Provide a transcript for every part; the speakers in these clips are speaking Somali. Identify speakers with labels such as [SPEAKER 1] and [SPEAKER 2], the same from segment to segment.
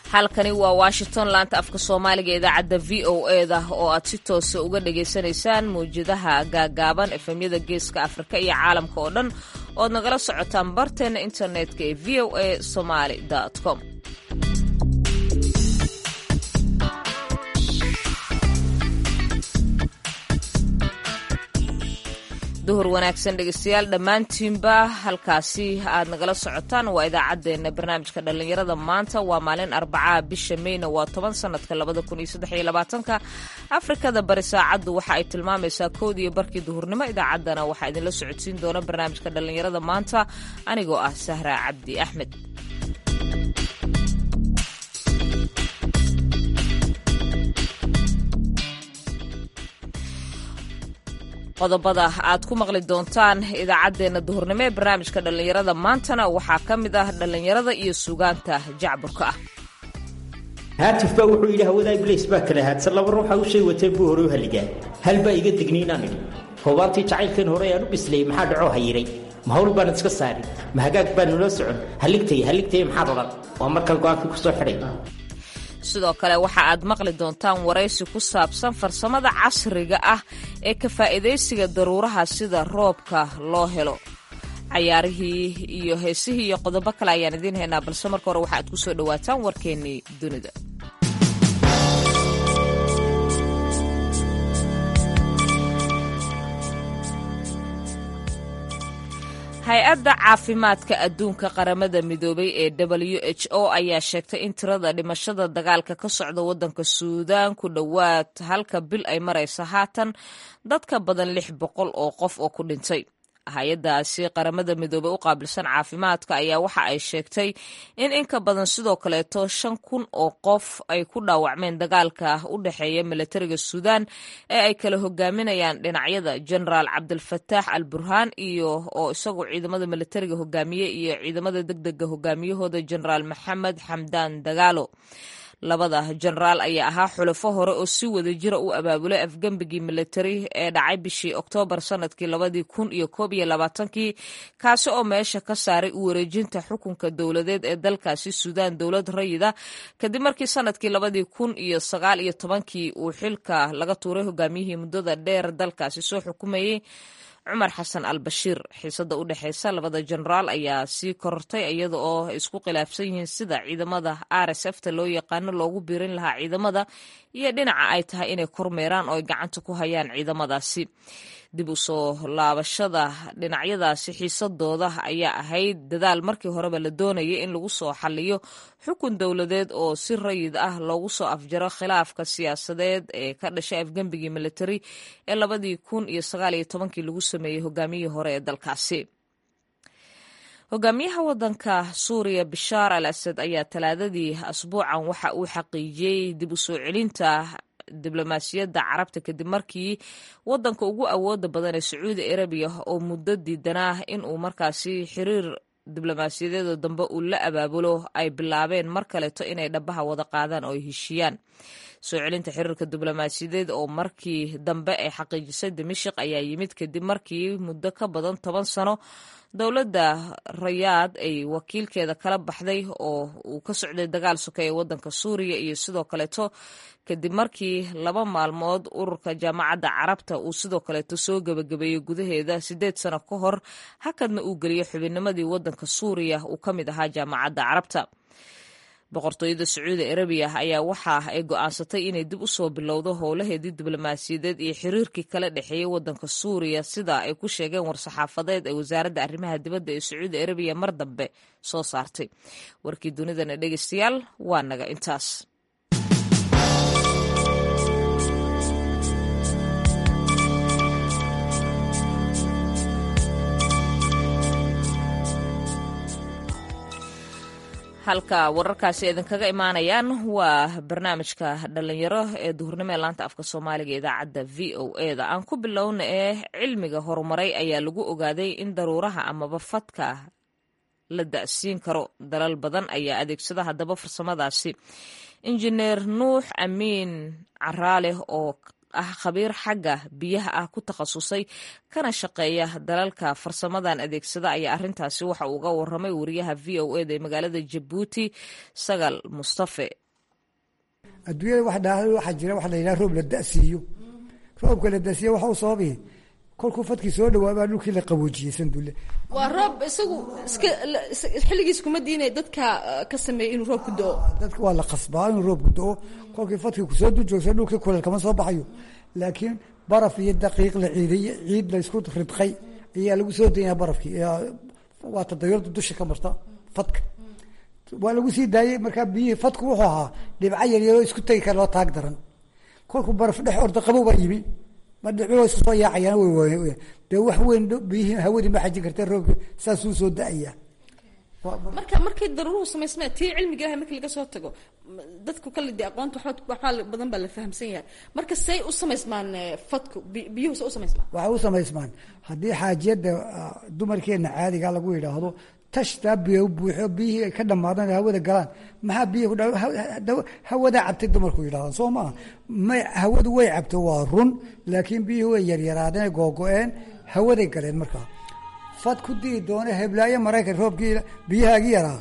[SPEAKER 1] halkani waa washington laanta afka soomaaliga idaacadda v o e da oo aad si toosa uga dhagaysanaysaan mawjadaha gaagaaban efemyada geeska afrika iyo caalamka oo dhan ood nagala socotaan barteena internetka ee v o a somaly com duhur wanaagsan dhegeystayaal dhammaantiinba halkaasi aad nagala socotaan waa idaacaddeenna barnaamijka dhallinyarada maanta waa maalin arbacaa bisha meyna waa toban sanadka labada kun iyo saddex iyo labaatanka afrikada bari saacaddu waxa ay tilmaamaysaa koodiyo barkii duhurnimo idaacaddana waxaa idinla socodsiin doona barnaamijka dhallinyarada maanta anigoo ah sahra cabdi axmed qodobada aad ku maqli doontaan idaacaddeenna duhurnimo ee barnaamijka dhallinyarada maantana waxaa ka mid ah dhallinyarada iyo sugaanta jacburka ah
[SPEAKER 2] haatif baa wuxuu yidhi hawada iblays baa kala haadsan laba ruuxa u shay watee buu hore u halligaa hal baa iga degniinaan idhi hoobaantii jacaylkeen hore aan u bislayey maxaa dhacoo hayiray ma hawl baan iska saarin ma hagaag baan nula socon halligtay halligtay maxaad odhan waa markan go-aankii ku soo xidhay
[SPEAKER 1] sidoo kale waxa aad maqli doontaan waraysi ku saabsan farsamada casriga ah ee ka faa'iidaysiga daruuraha sida roobka loo helo cayaarihii iyo heesihii iyo qodobo kale ayaan idiin haynaa balse marka hore waxa aad ku soo dhowaataan warkeennii dunida hay-adda caafimaadka adduunka qaramada midoobay ee w h o ayaa sheegtay in tirada dhimashada dagaalka ka socda waddanka suudaan ku dhowaad halka bil ay maraysa haatan dadka badan lix boqol oo qof oo ku dhintay hay-addaasi qaramada midoobey u qaabilsan caafimaadka ayaa waxa ay sheegtay in inka badan sidoo kaleeto shan kun oo qof ay ku dhaawacmeen dagaalka u dhexeeya milatariga suudaan ee ay kala hogaaminayaan dhinacyada genaraal cabdilfataax al burhaan iyo oo isagu ciidamada milatariga hogaamiye iyo ciidamada degdega hogaamiyahooda genaraal maxamed xamdaan dagaalo labada jenaraal ayaa ahaa xulafo hore oo si wada jira u abaabulay afgembigii militari ee dhacay bishii oktoobar sanadkii labadii kun iyo koob iyo labaatankii kaasi oo meesha ka saaray u wareejinta xukunka dowladeed ee dalkaasi suudaan dowlad rayida kadib markii sanadkii labadii kun iyo sagaal iyo tobankii uu xilka laga tuuray hogaamiyihii muddada dheer dalkaasi soo xukumayey cumar xasan al bashiir xiisada u dhexeysa labada jenaraal ayaa sii korortay iyada oo isku khilaafsan yihiin sida ciidamada r s f ta loo yaqaano loogu biirin lahaa ciidamada iyo dhinaca ay tahay inay kormeeraan oo ay gacanta ku hayaan ciidamadaasi dib u soo laabashada dhinacyadaasi xiisadooda ayaa ahayd dadaal markii horeba la doonayay in lagu soo xaliyo xukun dowladeed oo si rayid ah loogu soo afjaro khilaafka siyaasadeed ee ka dhashay afgembigii militari ee labadii kun iyo sagaal iyo tobankii lagu sameeyey hogaamiyihii hore ee dalkaasi hogaamiyaha wadanka suuriya bishaar al asad ayaa talaadadii asbuucan waxa uu xaqiijiyey dib u soo celinta diblomaasiyadda carabta kadib markii wadanka ugu awooda badan ee sacuudi arabiya oo muddo diidanaa in uu markaasi xiriir diblomaasiyadeeda dambe uu la abaabulo ay bilaabeen mar kaleeto inay dhabaha wada qaadaan oo ay heshiiyaan soo celinta xiriirka diblomaasiyadeed oo markii dambe ay xaqiijisay dimashik ayaa yimid kadib markii muddo ka badan toban sano dowladda rayaad ay wakiilkeeda kala baxday oo uu ka socday dagaal soke ee wadanka suuriya iyo sidoo kaleeto kadib markii laba maalmood ururka jaamacadda carabta uu sidoo kaleeto soo gebagabeeyey gudaheeda siddeed sano ka hor hakadna uu geliyey xubinnimadii wadanka suuriya uu ka mid ahaa jaamacadda carabta boqortooyada sacuudi arabiya ayaa waxa ay go'aansatay inay dib u soo bilowdo howlaheedii diblomaasiyadeed iyo xiriirkii kala dhexeeyey wadanka suuriya sida ay ku sheegeen war-saxaafadeed ee wasaaradda arrimaha dibadda ee sacuudi arabiya mar dambe soo saartay warkii dunidana dhegeystayaal waa naga intaas halka wararkaasi idinkaga imaanayaan waa barnaamijka dhalinyaro ee duhurnimo ee laanta afka soomaaliga idaacadda v o e da aan ku bilowna ee cilmiga horumaray ayaa lagu ogaaday in daruuraha amaba fadka la da'siin karo dalal badan ayaa adeegsada haddaba farsamadaasi injineer nuux amiin caraaleh oo ah khabiir xagga biyaha ah ku takhasusay kana shaqeeya dalalka farsamadan adeegsada ayaa arrintaasi waxa uu uga waramay wariyaha v o eda ee magaalada jabuuti sagal mustafe
[SPEAKER 3] adduunyada wax dhaa waxaa jira waxa la yidhaha roob la da'siiyo roobka la da'siiyo waxa u sababi kolkuu fadkii soo dhawaabaa dhulkii la qaboojiyey sandulle
[SPEAKER 4] waa roob isagu iska xilligiis kuma diinay dadka ka sameeyey inuu roobku do-o
[SPEAKER 3] dadka waa la qasbaa inuu roobku do-o kolkii fadkii kusoo dujoogsa dhulkii kuleel kama soo baxayo laakiin baraf iyo daqiiq la ciiday ciid la isku ridqay ayaa lagu soo daynaa barafkii waa tadayurda dusha ka marta fadka waa lagu sii daayey markaa biyihii fadku wuxuu ahaa dhibco yaryaroo isku tegi kara loo taag daran kolkuu baraf dhex orda qabow baa yimi ma dhibco isku soo yaacayaan way dee wax weyn biyihii hawadii ma xajin karta roobki saasuu soo da-ayaa
[SPEAKER 4] marka markay daruuruhu samaysmee tii cilmiga ilahay markii laga soo tago dadku kale de aqoonta waxaa badan baa la fahamsan yahay marka say u samaysmaan fadku biyuhu say u samaysmaan
[SPEAKER 3] waxay u samaysmaan haddii xaajiyadda dumarkeena caadiga lagu yidhaahdo tashtaa biyo buuxo biyihii ay ka dhamaadaan hawada galaan maxaa biyihi ku hawadaa cabtay dumarku yidhahdaan soo maaha may hawadu way cabto waa run laakiin biyihii way yaryaraadeen googo-een hawaday galeen markaa fad ku dii doona heblaayo maraykan roobkii biyahaagii yaraa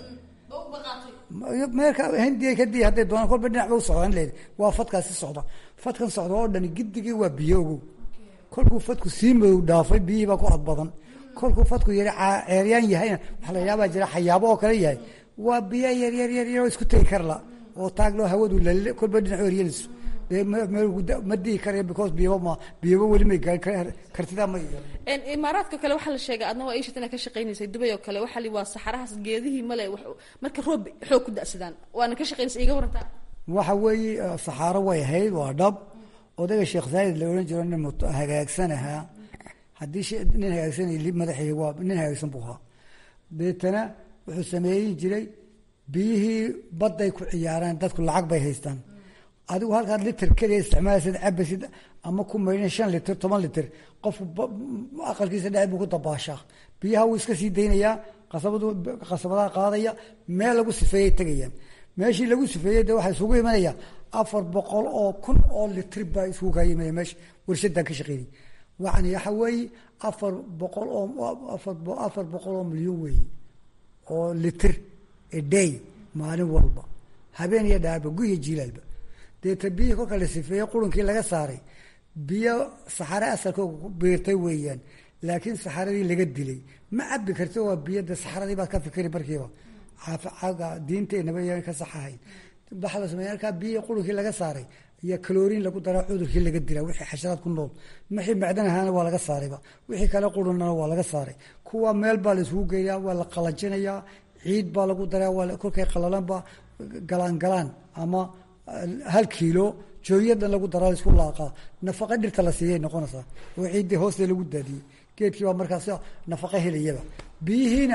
[SPEAKER 3] meelka hindiya ka dii hadday doonaan kolba dhinac ba u socdaan leed waa fadkaasi socda fadkan socda oo dhani gidigii waa biyo ogow kolkuu fadku sii madow dhaafay biyihii baa ku adbadan kolkuu fadku yari ceeryaan yahayna waxaa la yaabaa jira xayaabo oo kale yahay waa biyo yaryar yaryar oo isku tegi karla oo taagloo hawadu lal kolba dhinac eryaliso dee ma dii karaya because biyaba ma biyaba weli may gaari kartidaa ma
[SPEAKER 4] imaaraadka kale waxaa la sheegay adna waa iishat inaad ka shaqaynaysay dubay oo kale waxaa li waa saxarahaas geedihii male marka roob xoog ku da'sadaan waana ka shaqaynaysa iga warantaa
[SPEAKER 3] waxa weeye saxaaro way ahayd waa dhab odayga sheekh zaayid la odhan jiro nin hagaagsan ahaa haddii nin hagaagsan madaxii waa nin hagaagsan buu ahaa deetana wuxuu sameeyin jiray biyihii badday ku ciyaaraan dadku lacag bay haystaan adigu halkaad liter keliya isticmaalaysid cabasid ama ku maydhan shan liter toban liter qofku aqalkiisa dhexe buu ku dabaashaa biyaha wuu iska sii daynayaa qasabadu qasabadaha qaadaya meel lagu sifeeyay tegayaan meeshii lagu sifeeyey de waxaa isugu imanaya afar boqol oo kun oo litr baa isugu kaa yimanaya meesha warshadan ka shaqeynay yani waxa weeye afar boqol oo afar boqol oo milyan weeye oo litr a day maalin walba habeen iyo dhaarba guyo jiilaalba deeta biyihii kolka la sifeeyey qurunkii laga saaray biyo saxare asalkooga beertay weeyaan laakiin saxaradii laga dilay ma cabi karti waa biyo de saxaradii baad ka fikri markiiba aga diinteenaba yan ka saxahayn waxaa la sameeya halkaa biyihii qurunkii laga saaray iyo kaloriin lagu daraa cudurkii laga dilaa wixii xasharaad ku nool wixii macdan ahaana waa laga saarayba wixii kale qurunnana waa laga saaray kuwa meel baa la isugu geeyaa waa la qalajinayaa ciid baa lagu daraa waa kolkay qalalanba galaan galaan ama hal kiilo jooyadan lagu daraa laisku laaqaa nafaqa dhirta la siiyay noqonaysaa oo ciiddii hooste lagu daadiyey geedkii baa markaas nafaqa helayaba biyihiina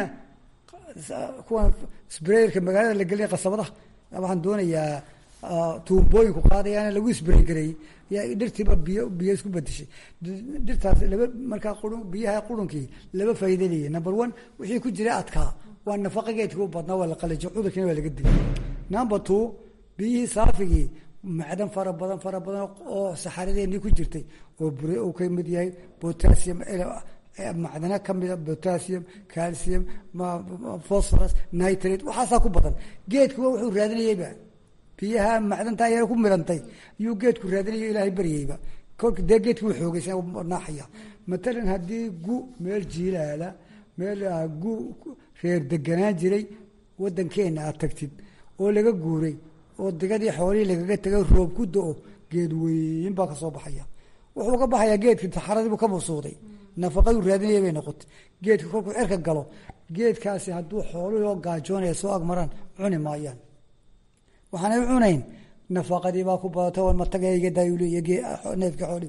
[SPEAKER 3] kuwan sbreyerka magaalada la geliya qasabadaha waxaan doonayaa tuumbooyinku qaadayaana lagu sbrey gareeyey yaa dhirtiiba biyo biyo isku bedeshay dhirtaas laba markaa qurun biyaha qurunkii laba faa'iida leeyahy number one wixii ku jira adkaa waa nafaqa geedkii u badnaa waa la qalajiy cudurkiina waa laga dilay number two biyihii saafigii macdan fara badan fara badan oo saxaradeenii ku jirtay oo bure uu ka mid yahay potassium macdana kamida potassium calcium phosphorus nitrate waxaasaa ku badan geedkuwa wuxuu raadinayeyba biyaha macdantaa yar ku midantay yuu geedku raadinayo ilaahay baryayba kolka dee geedki wuu xoogaysa naaxaya matalan haddii gu meel jiilaala meel gu reer deganaan jiray wadankeena aad tagtid oo laga guuray oo digadii xoolihii lagaga tegay roob ku do-o geed weyn baa kasoo baxaya wuxuu ka baxayaa geedki saxaradiibuu ka mabsuuday nafaqadu raadinaya bay noqotay geedka kolkuu cerka galo geedkaasi hadduu xooluhii oo gaajoonaya soo agmaraan cuni maayaan waxaanay cunayn nafaqadii baa ku badatay wan matagayga daayuliy neefka xoolii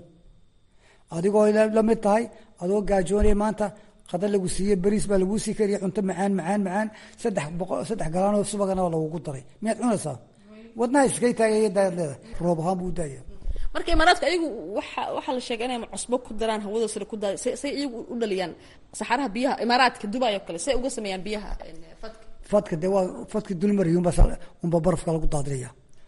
[SPEAKER 3] adigoo la mid tahay adoo gaajoonaya maanta qada lagu siiye beriis baa laguu sii kariya cunto macaan macaan macaan saddex boqo saddex galaanoo subagana waa lagugu daray miyaad cunaysaa wadnaha iskay taagaya daayad leedahay roob ahaan buu daaya
[SPEAKER 4] marka imaaraadka ayagu waa waxaa la sheegay inay cusbo ku daraan hawada sare ku daay say iyagu u dhaliyaan saxaraha biyaha imaaraadka dubai oo kale say uga sameeyaan biyaha fadka
[SPEAKER 3] fadka dee waa fadka dulmariyunba unba barafka lagu daadinaya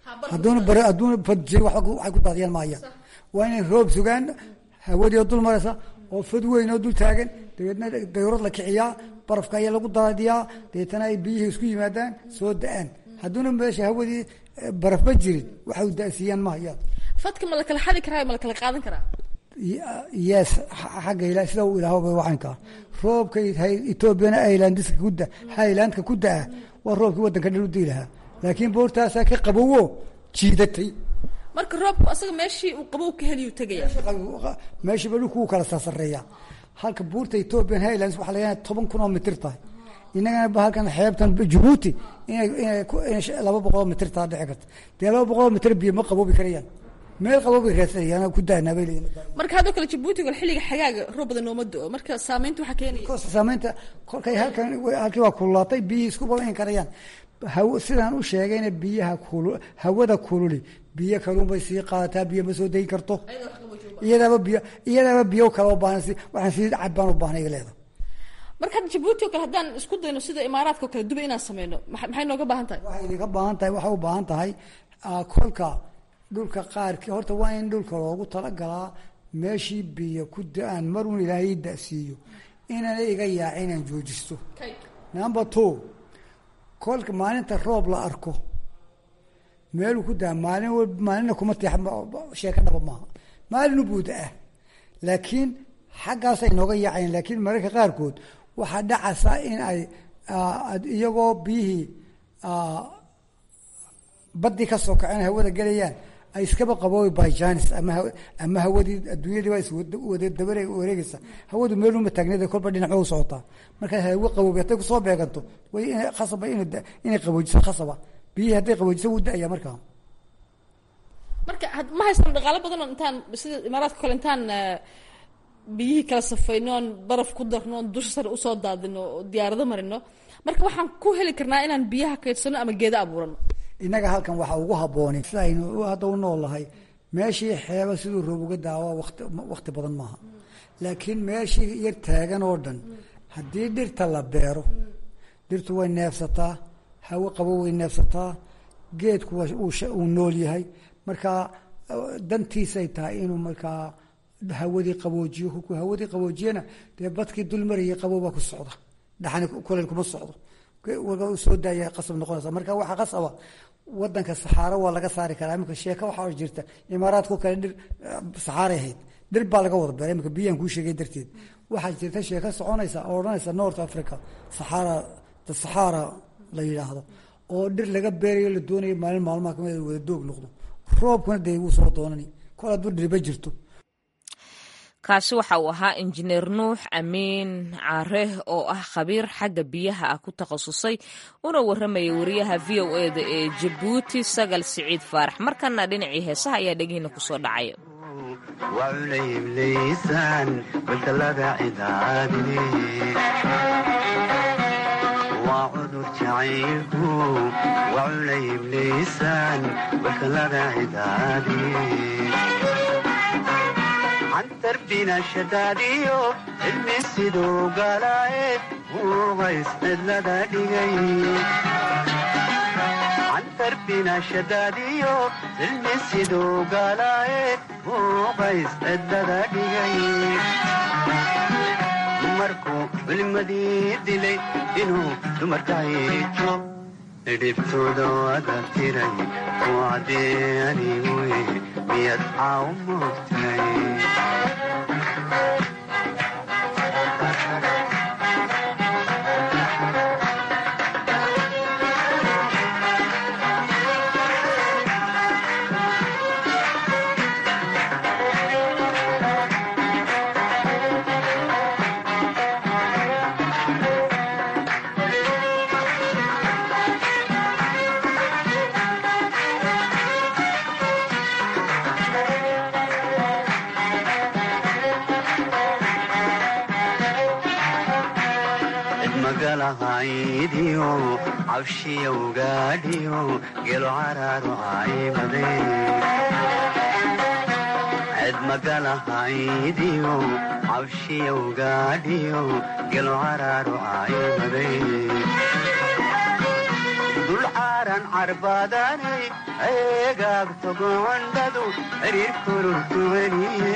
[SPEAKER 3] hadduuna bar hadduuna fad jiri waxay ku daadiyaan maayaan waa inay roob sugaan hawadii oo dul maraysa oo fad weyn oo dul taagan dabeedna dayurad la kiciyaa barafka ayaa lagu daadiyaa dabeetana ay biyihii isku yimaadaan soo da-aan hadduuna meesha hawadii barafba jirin waxay u da-siiyaan mahayaan
[SPEAKER 4] fadka ma la kala xadi karaa ma la kala qaadan karaa
[SPEAKER 3] yes xagga ila sida uu ilaahba wacanka roobka etoobiyana highlandska ku da highlandka ku da-a waa roobkii waddanka dhan u dii lahaa laakiin boortaasaa ka qabowo jiidatay
[SPEAKER 4] marka roobku asaga meeshii uu qabow ka heliyu tegaya
[SPEAKER 3] meeshiiba dhulku uu kala sarsareeya halka buurta ethoobian highlands waxa laga toban kun oo mitir tahay inagana ba halkan xeebtan jabuuti inay inay laba boqol oo mitir taa dhici karta dee laba boqol oo mitir biyo ma qaboobi karayaan meel qaboobay raadsanayaan ku daanaa bay leeyihin
[SPEAKER 4] marka haddoo kale jabuuti wal xilliga xagaaga roob badan nooma do-o marka saameynta waxaa keenaya
[SPEAKER 3] saameynta kolkay halkan halkii waa kululaatay biyihii isku balan karayaan haw sidaan u sheegayna biyaha kulu hawada kululi biyo kaluun bay sii qaadataa biyo ma soo degi karto iyadaaba biyo iyadaaba biyo kale u baahan si waxaan sii cabbaan u baahnay leeda
[SPEAKER 4] marka hadda jabuuti oo kale haddaan isku dayno sida imaaraadka o kale duba inaan sameyno maxay nooga baahan tahay
[SPEAKER 3] waxay idinka baahan tahay waxay u baahan tahay kolka dhulka qaarkii horta waa in dhulka loogu talagalaa meeshii biyo ku da-aan maruun ilaahay da-siiyo inaana iga yaaca inaan joojisto number two kolka maalinta roob la arko meeluu ku daa maalin w maalinna kuma tiix sheeka dhaba maaha maalinu buuda ah laakiin xaggaasay nooga yaacayeen laakiin mararka qaarkood waxaa dhacaysa in ay iyagoo biyihii baddii ka soo kaceen hawada gelayaan ay iskaba qaboobi byjanis ama ama hawadii adduunyadii baa iswada dabare wareegeysa hawadu meeluma taagneed kolba dhinaco u socotaa markaa hawo qaboobi hadday kusoo beeganto way ina khasaba inay qaboojiso khasaba biyihii hadday qaboojiso wuu da-aya markaa
[SPEAKER 4] marka ma haystaan dhaqaalo badan oo intaan sida imaaraadka kale intaan biyihii kala safayno oon baraf ku darno oon dusha sare usoo daadino oo diyaarado marino marka waxaan ku heli karnaa inaan biyaha kaydsano ama geeda abuurano
[SPEAKER 3] innaga halkan waxaa ugu habboonay sida aynu hadda u noolnahay meeshii xeeba siduu roob uga daawa wati wakti badan maaha laakiin meeshii yar taagan oo dhan haddii dhirta la beero dhirtu way neefsataa hawo qabo way neefsataa geedku uu nool yahay markaa dantiisay tahay inuu markaa hawadii qaboojiyo kolkuu hawadii qaboojiyana dee badkii dul marayay qaboobaa ku socda dhaxani kuleyl kuma socdo soo daaya qasab noqonaysa marka waxaa qasaba wadanka saxaaro waa laga saari karaa iminka sheeka waxaa jirta imaaraadku kale dhir saxaaray ahayd dhir baa laga wada beeray iminka biyaan kuu sheegay darteed waxaa jirta sheeka soconaysa oo odhanaysa north africa saxaara the saxaara la yidhaahdo oo dhir laga beerayo la doonayo maalin maalmaha kamid wada doog noqdo roobkuna dee wuu soo doonani kol hadduu dhirba jirto
[SPEAKER 1] kaasi waxa uu ahaa injineer nuux amiin care oo ah khabiir xagga biyaha ah ku takhasusay una warramaya wariyaha v o e da ee jabuuti sagal siciid faarax markana dhinacii heesaha ayaa dhegihiina kusoo dhacaya
[SPEAKER 5] darbina shadaadiyo cilmi siduu galaaye muuqays cidlada dhigay darbina shadaadiyo cilmi siduu galaaye muuqays cidlada dhigay dumarkuu culimadii dilay inuu dumarka hiijo dhibtooda wada tiray kuwacdee anigu miyad caaw moogtay magalahaydiyo cabshiyowgaadhiyo gelo caraaru caymade ced magalahaydiyo cabshiyowgaadhiyo gelo caraaru caymade dul caaran carbaadanay eegaagto gocondhadu xiriir kururkuwaniye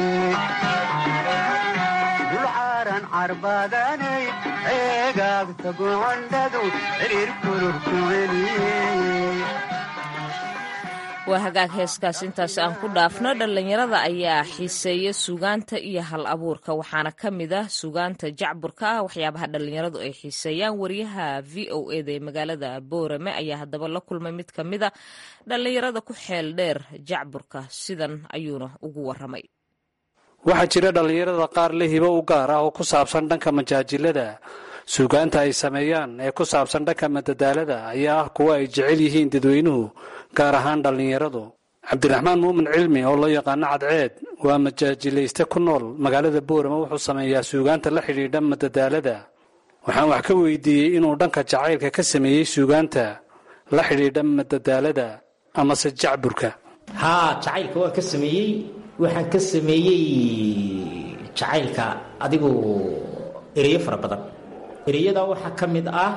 [SPEAKER 5] dulcaaran carbaadanay eegaagto gocondhadu xiriir kururkuwaniye
[SPEAKER 1] waa hagaag heeskaas intaas aan ku dhaafno dhallinyarada ayaa xiiseeya sugaanta iyo hal abuurka waxaana ka mid ah sugaanta jacburka ah waxyaabaha dhallinyaradu ay xiiseeyaan wariyaha v o eda ee magaalada boorame ayaa haddaba la kulmay mid ka mid a dhallinyarada ku xeel dheer jacburka sidan ayuuna ugu waramay
[SPEAKER 6] waxaa jira dhallinyarada qaar la hibo u gaar ah oo ku saabsan dhanka majaajilada suugaanta ay sameeyaan ee ku saabsan dhanka madadaalada ayaa ah kuwa ay jecel yihiin dadweynuhu gaar ahaan dhallinyaradu cabdiraxmaan muumin cilmi oo loo yaqaano cadceed waa majaajilayste ku nool magaalada boorama wuxuu sameeyaa suugaanta la xidhiidha madadaalada waxaan wax ka weydiiyey inuu dhanka jacaylka ka sameeyey suugaanta la xidhiidha madadaalada amase jacburka
[SPEAKER 2] haa jacaylka waan ka sameeyey waxaan ka sameeyey jacaylka adigu ereyo fara badan ereyada waxaa ka mid ah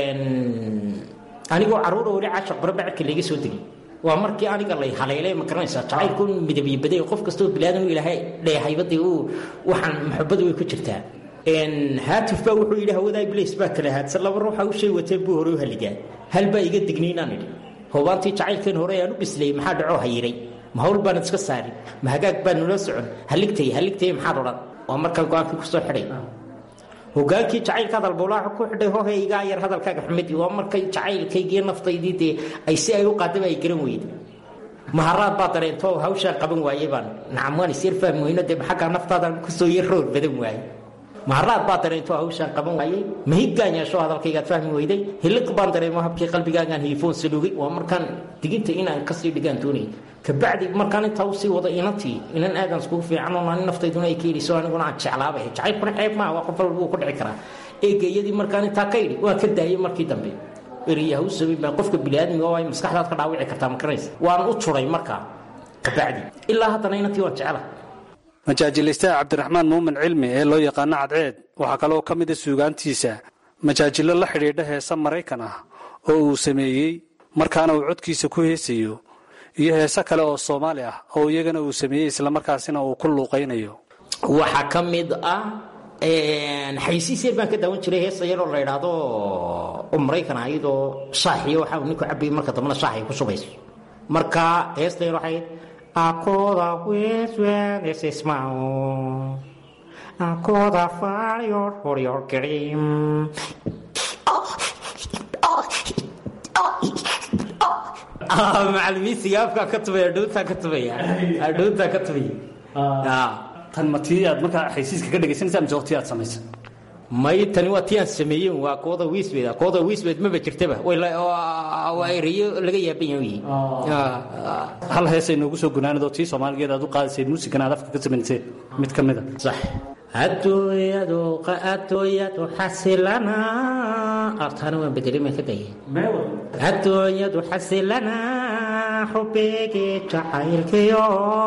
[SPEAKER 2] anigoo caruura weli caashaq barabacadka layga soo degay waa markii aniga lay haleelay ma garanaysaa jacaylku midabyo baday qof kastoo bilaadan u ilaahay dheehaybadii uu waxaan maxabadu way ku jirtaa haatif baa wuxuu yidhi hawadaa iblis baa kala haadsan laba ruuxa u shay watee buu hore u halligaa hal baa iga digniinaan idhi hoobaantii jacaylkeen hore aan u bislayay maxaa dhacoo hayiray ma hawl baanad iska saarin ma hagaag baa nula socon haligtay haligtay maxaad odhan waa markaan go-aankii kusoo xidhay hogaankii jacaylka hadalbowlaaxa ku xidhay hohaygaa yar hadalkaaga xumid waa markay jacaylkaygii naftaydii dee ay si ay u qaadaba ay garan weyda maharaad baa dareento hawshaan qaban waaye baan nacam waan isyar fahmi weyno dee xaggaa naftaadan kusoo yar roor badan waaye maharaad baa dareento hawshaan qaban waayey mahiggaan yeesho hadalkaygaad fahmi weyday hiliq baan dareemo habkii qalbigaagaan hiifoon salugay waa markaan diginta inaan kasii dhigaan doonayay kabacdi markaan intaa usii wado inantii inan aadan iskugu fiican oo ani naftayduna ay ka yidhiso aniguna aan jeclaabay jacaylkuna ceeb maaha waa qof walba wuu ku dhici karaa eegayadii markaan intaa ka yidhi waan ka daayay markii dambe eriyaha u sabay baa qofka biniaadmiga oo ay maskaxdaad ka dhaawici kartaa makaranaysa waan u turay markaa kabacdi ilaa haddana inantii waan jecla
[SPEAKER 6] majaajilaystaha cabdiraxmaan muumin cilmi ee loo yaqaano cadceed waxaa kaloo ka mid a suugaantiisa majaajilo la xidhiidha heesa maraykan ah oo uu sameeyey markaana uu codkiisa ku heesayo iyo heese kale oo soomaali ah oo iyagana uu sameeyey islamarkaasina uu ku luuqaynayo
[SPEAKER 2] waxaa ka mid ah xaysiis yar baan ka daawan jiray heesa yaroo la idhaahdo oo maraykan ah iyadoo shaaxiyo waxa uu ninku cabayay marka dambena shaax ay ku shubayso marka heesta yar waxay akoda weswenesismao akoda farior horior grim macalimiinsiga afkaa ka tubaya adhoontaa ka tubaya adhoontaa ka tubaya
[SPEAKER 6] tan ma tii aad markaa xaysiiska ka dhegaysanaysa mise waqti aad samaysa
[SPEAKER 2] may tani waa tii aan sameeyen waa kooda wiisbeed kooda wiisbeed maba jirtaba waa ereyo laga yaaban yahay
[SPEAKER 6] hal heesay noogu soo gunaanadoo tii soomaaligeed aad u qaadaysay muusikan aad afka ka samayseen mid ka mid a
[SPEAKER 2] sax adooyadu adooyadu xasilana artaana waan bedelima ka daya adooyadu xasilana xubeegii jacaylkiyo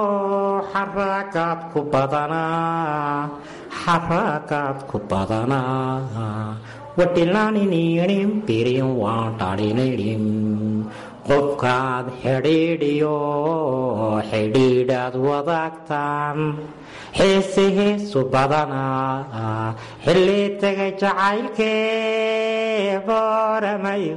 [SPEAKER 2] xarakaad ku badanaa xarakaad ku badanaa wadhilaanininim birin waan dhalininim qofkaad xidhiidhiyo xidhiidhaad wadaagtaan xiisi hiisu badanaa xilli tegay jacaylkee booramayo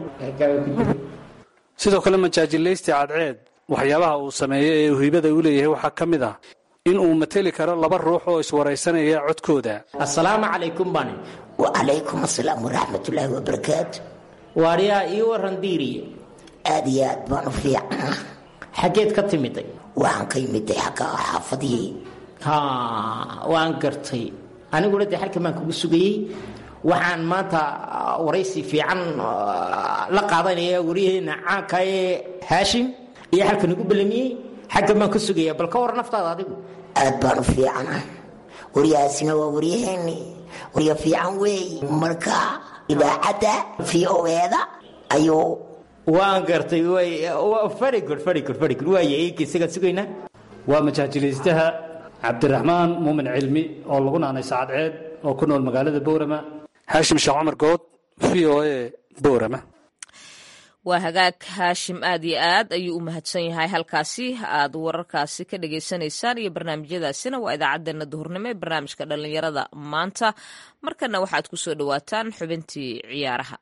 [SPEAKER 6] sidoo kale majaajilaysti cadceed waxyaabaha uu sameeyo ee uu hibada u leeyahay waxaa ka mid ah in uu mateli karo laba ruux oo iswaraysanaya codkooda
[SPEAKER 2] assalaamu calaykum bani
[SPEAKER 7] wacalaykum asalaam waraxmatullaahi wabarakaatu
[SPEAKER 2] waaryaa ii waran diiriye
[SPEAKER 7] aad iyo aad baan u fiicana
[SPEAKER 2] xaggeed ka timiday
[SPEAKER 7] waxaan ka yimiday xagga xaafadihii
[SPEAKER 2] ha waan gartay aniguna dee halkan baan kugu sugayey waxaan maanta waraysi fiican la qaadanaya waryaheena caanka ee haashim iyo halkan igu ballamiyey xaggan baan ka sugaya bal ka war naftaada adigu
[SPEAKER 7] aad baan u fiicana waryahaasina waa waryaheeni warya fiican weey marka idaacadda v o eeda ayuu
[SPEAKER 2] waan gartay very good very good very good waaya eegii isagaan sugaynaa
[SPEAKER 6] waa majaajilaystaha cabdiraxmaan muumin cilmi oo lagu naanay sacadceed oo ku nool magaalada boorama haashim sheekh cumar good v o a boorama
[SPEAKER 1] waa hagaag haashim aad iyo aad ayuu u mahadsan yahay halkaasi aad wararkaasi ka dhagaysanaysaan iyo barnaamijyadaasina waa idaacaddeenna duhurnimo ee barnaamijka dhallinyarada maanta markana waxaad ku soo dhowaataan xubintii ciyaaraha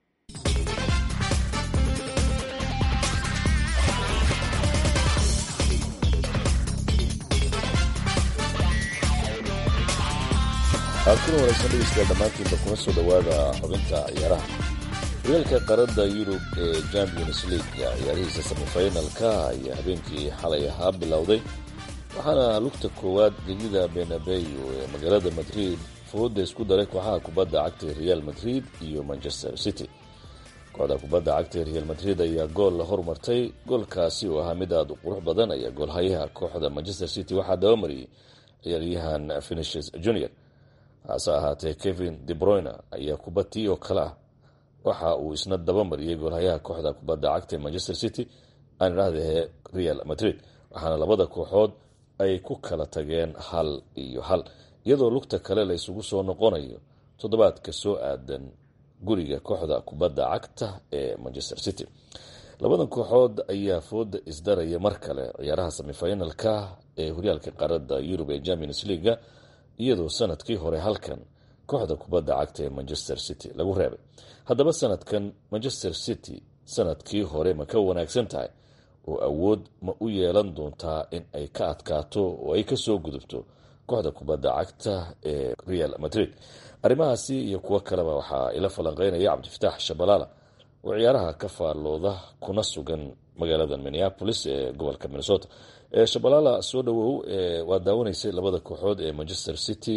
[SPEAKER 8] kuna wanaagsan dhegeystayaal dhammaantiinba kuma soo dhowaada xubinta ciyaaraha horyaalka qaarada yurub ee champions league ciyaarihiisa semifinalka ayaa habeenkii xalay ahaa bilowday waxaana lugta koowaad gegida benabeyo ee magaalada madrid fooda isku daray kooxaha kubadda cagta real madrid iyo manchester city kooxda kubadda cagta real madrid ayaa gool la hormartay goolkaasi oo ahaa mid aada u qurux badan ayaa goolhayaha kooxda manchester city waxaa dabamariyey ciyaaryahan finishes junior hase ahaatee kevin debroyner ayaa kubatii oo kale ah waxa uu isna dabamariyey goolhayaha kooxda kubadda cagta ee manchester city aan idhaahdee real madrid waxaana labada kooxood ay ku kala tageen hal iyo hal iyadoo lugta kale la isugu soo noqonayo toddobaadka soo aadan guriga kooxda kubadda cagta ee manchester city labadan kooxood ayaa fooda isdaraya mar kale ciyaaraha semifinalka ee horyaalka qaarada yurub ee champions leaga iyadoo sanadkii hore halkan kooxda kubadda cagta ee manchester city lagu reebay haddaba sanadkan manchester city sanadkii hore ma ka wanaagsan tahay oo awood ma u yeelan doontaa in ay ka adkaato oo ay kasoo gudubto kooxda kubadda cagta ee real madrid arrimahaasi iyo kuwo kaleba waxaa ila falanqeynaya cabdifataax shabalaala oo ciyaaraha ka faallooda kuna sugan magaalada minneapolis ee gobolka minnesota shabalaala soo dhawow waa daawanaysay labada kooxood ee manchester city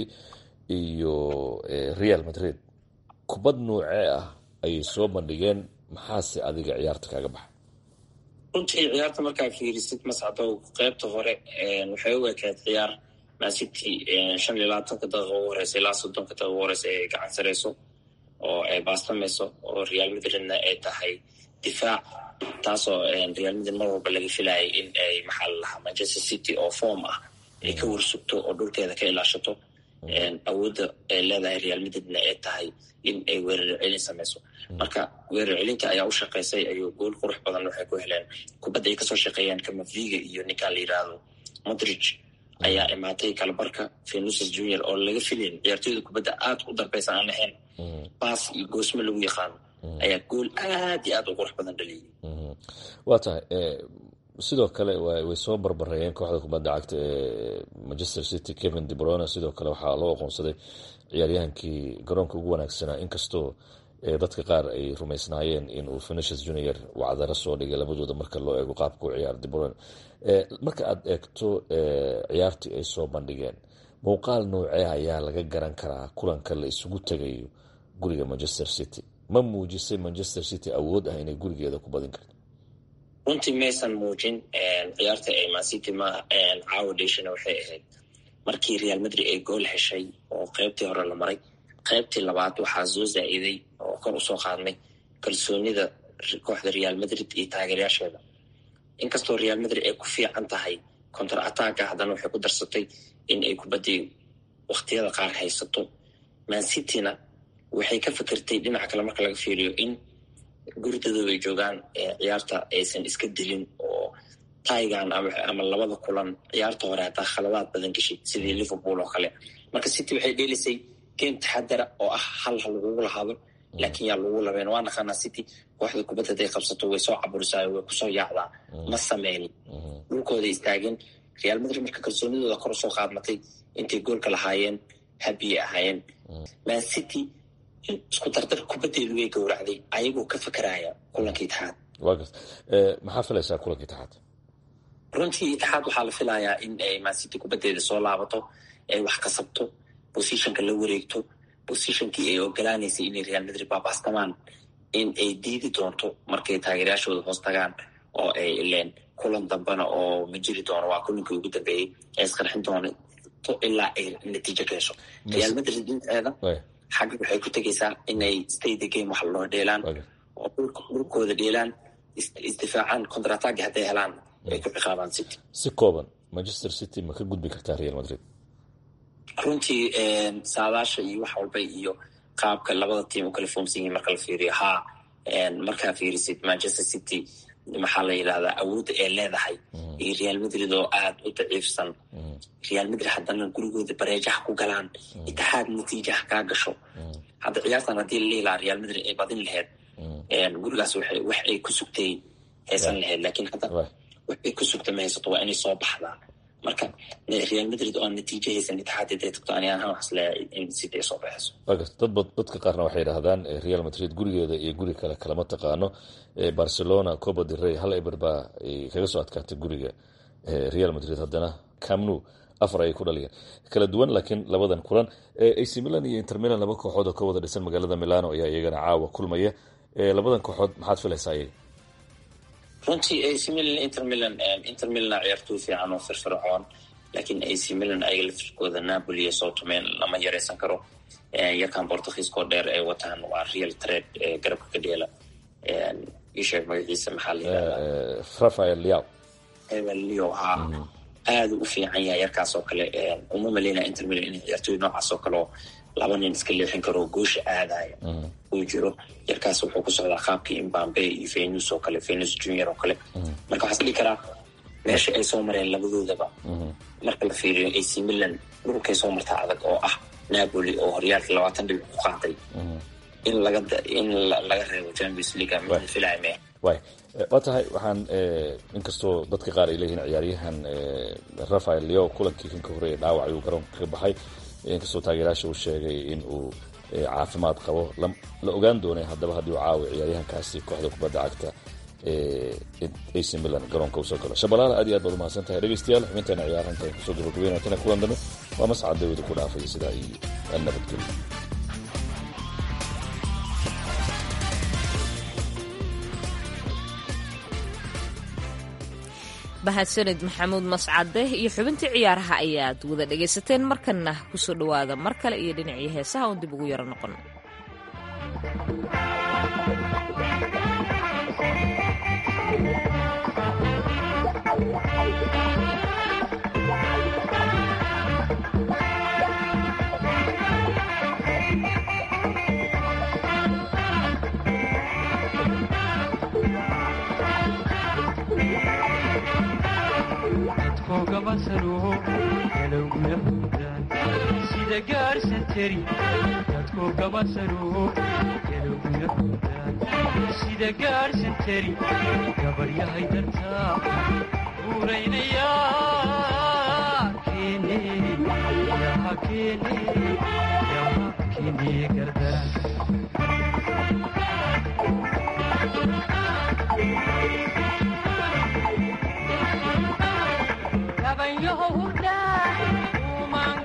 [SPEAKER 8] iyo real madrid kubad noocee ah ayay soo bandhigeen maxaase adiga ciyaarta kaaga baxa
[SPEAKER 9] runtii ciyaarta markaa fiirisid mascadow qeybta hore waxay u ekayd ciyaar mancity shan iyo labaatanka daqiiqa ugu horeysa ilaa soddonka daqiiqa ugu horeysa ay gacan sareyso oo ay baastamayso oo real madridna ay tahay difaac taasoo real madrid mar walba laga filayay in ay maxaa la lahaa manchester city oo form ah ay ka warsugto oo dhulkeeda ka ilaashato awoodda ay leedahay real madridna ay tahay in ay weerar celin samayso marka weerar celinta ayaa u shaqaysay ayuu gool qurux badan waxay ku heleen kubadda ay kasoo shaqeeyaan kamaviga iyo ninkaan la yiraahdo modridge ayaa imaatay kalabarka venuses junior oo laga filayn ciyaartooyda kubadda aad u darbeysa aan lahayn baas iyo goosmo lagu yaqaano ayaa gool aad iyo aad u qurux badan dhaliyay
[SPEAKER 8] waa tahay sidoo kale way soo barbareeyeen kooxda kubadda cagta ee manchester city kevin debrone sidoo kale waxaa loo aqoonsaday ciyaaryahankii garoonka ugu wanaagsanaa inkastoo dadka qaar ay rumaysnaayeen inuu finishes junior wacdaro soo dhigay labadooda marka loo eego qaabka u ciyaar debrone marka aad eegto ciyaartii ay soo bandhigeen muuqaal noocee ayaa laga garan karaa kulanka la isugu tegayo guriga manchester city ma muujisay manchester city awood ah inay gurigeeda ku badin karto
[SPEAKER 9] runtii maysan muujin ciyaarta ay mancity ma caawa dheshana waxay ahayd markii real madrid ay gool heshay oo qeybtii hore la maray qeybtii labaad waxaa soo zaa-iday oo kor usoo qaadnay kalsoonida kooxda real madrid iyo taageeryaasheeda inkastoo real madrid ay ku fiican tahay contar attacka haddana waxay ku darsatay in ay kubaddii waktiyada qaar haysato mancityna waxay ka fikirtay dhinaca kale marka laga fiiriyo in gurdadooda ay joogaan ciyaarta aysan iska dilin oo taigan ama labada kulan ciyaarta hore hataa khaladaad badan gashay sidii liverpool oo kale marka city waxay dheelisay game taxadara oo ah hal ha lagugu lahaado laakiin yaa lagu labeen waa naqaanaa city kooxda kubadda haday qabsato way soo caburisaa way kusoo yaacdaa ma sameynin dhulkooda istaageen real madrid marka kalsoonidooda kor usoo qaadmatay intay goolka lahaayeen habiyay ahaayeen man city isku dardar kubaddeedu way gowracday ayagoo ka fakaraya kulankii itixaad
[SPEAKER 8] maxaa filaysaa kulankii itixaad
[SPEAKER 9] runtii itixaad waxaa la filayaa in ay mancity kubaddeeda soo laabato ay wax kasabto bosishonka la wareegto bosishonkii ay ogolaanaysay inay real madrid baabastamaan in ay diidi doonto markay taageeryaashooda hoos tagaan oo ay ileen kulan dambena oo ma jiri doono waa kulankii ugu dambeeyey ay isqarxin doonto ilaa ay natiijo ka hesho real madrid dhinteeda xagga waxay ku tegaysaa inay staythe game wax loo dheelaan oo dhulkooda dheelaan isdifaacaan contratagi hadday helaan ay ku ciqaabaan city
[SPEAKER 8] si kooban manchester city ma ka gudbi kartaa real madrid
[SPEAKER 9] runtii saadaasha iyo wax walba iyo qaabka labada tiim u kala foomsan yihiin marka la fiiriyo haa markaa fiirisid manchester city maxaa la yidhahdaa awoodda ay leedahay iyo real madrid oo aad u daciifsan real madrid haddana gurigooda bareejaha ku galaan itixaad natiijaha kaa gasho hadda ciyaartan haddii la lihi lahaa real madrid ay badin laheyd gurigaas wax ay ku sugtay haysan laheyd lakiin hadda wax ay ku sugta ma haysato waa inay soo baxdaa marka real madrid oo natiijo haysan itixaad haday tagto ani ahaan waxas leeyahay in city ay soo baxayso
[SPEAKER 8] dad dadka qaarna waxay yidhaahdaan real madrid gurigeeda iyo guri kale kalama taqaano barcelona coba de rey hal eber baa kaga soo adkaatay guriga real madrid haddana camnu afar ayay ku dhaliyeen kala duwan laakiin labadan kulan ac milan iyo inter milan laba kooxood oo ka wada dhisan magaalada milano ayaa iyagana caawa kulmaya labadan kooxood maxaad filaysaa iyaga
[SPEAKER 9] runtii ac milan inter milan inter milan ciyaartooy fiican oo firfircoon laakiin ac milan ayaga laftirkooda napoli iyo sotomen lama yaraysan karo yarkan bortugiiskoo dheer ay wataan waa real trade garabka ka dheela isheeg magaciisa maxaa la yidhahdaa
[SPEAKER 8] rafael liao
[SPEAKER 9] leo ha aada u fiican yahay yarkaas oo kale uma maleynaya inter milan in ciyaartooy noocaas oo kale oo laba nin iska leexin karo goosha aadaya uu jiro yarkaas wuxuu ku socdaa qaabkii imbambe iyo venus oo kale venus junior oo kale marka waxaa isdhihi karaa meesha ay soo mareen labadoodaba marka la fiiriyo ac milan dhulkay soo martaa adag oo ah napoli oo horyaalka labaatan dhibic ku qaatay in laga in laga reebo champions league mid filaya mee
[SPEAKER 8] way waa tahay waxaan inkastoo dadka qaar ay leeyihiin ciyaaryahan rafael leo kulankii kan ka horreeyay dhaawac ayuu garoonka ka baxay inkastoo taageerayaasha uu sheegay in uu caafimaad qabo la ogaan doonay haddaba haddii uu caawi ciyaaryahankaasi kooxda kubadda cagta ac milan garoonka usoo galo shabalaala aad iyo aad baad umahadsan tahay dhegeystayaal xubinteena ciyaaranta kusoo gabagabeynatana kulan dambe waa mascad dawida ku dhaafaya sidaa iyo nabadgelyo
[SPEAKER 1] mahadsanid maxamuud mascade iyo xubintii ciyaaraha ayaad wada dhegaysateen markanna kusoo dhowaada mar kale iyo dhinacii heesaha uun dib ugu yaro noqon
[SPEAKER 10] sida gaarhsanteri dadku gabasaruho galowguna hudaan sida gaarhsanteri gabaryahay dartaa buuraynaya keene yaha keene yaha keene gardaran gabanyaho hurdaan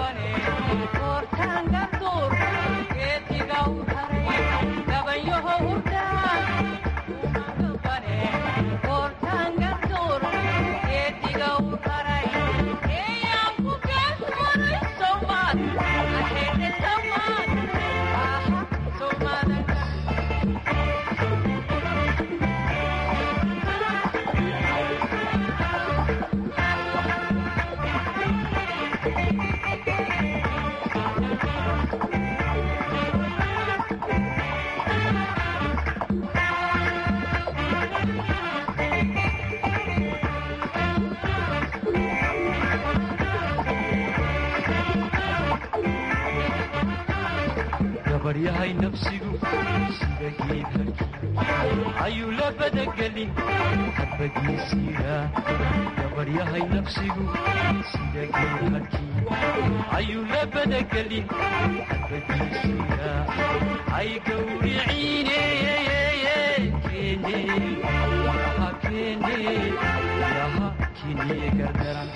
[SPEAKER 10] gabaryahay nafsigu sida geed harkii ayuu la badagelin hadbagiisiira gabaryahay nafsigu sida geed harkii ayuu la badagelin hadbagiisiira ay gawriciine keene yaha keene yaha kiniye gardaran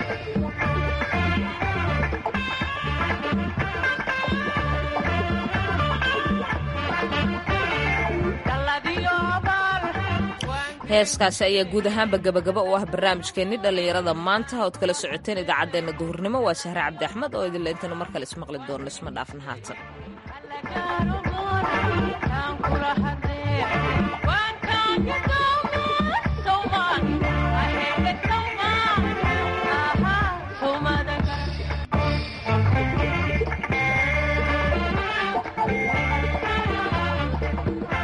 [SPEAKER 1] heeskaasi ayaa guud ahaanba gabagaba u ah barnaamijkeenni dhallinyarada maanta ood kala socoteen idaacaddeenna duhurnimo waa sahre cabdi axmed oo idinle intaynu mar kale ismaqli doonno isma dhaafin haatan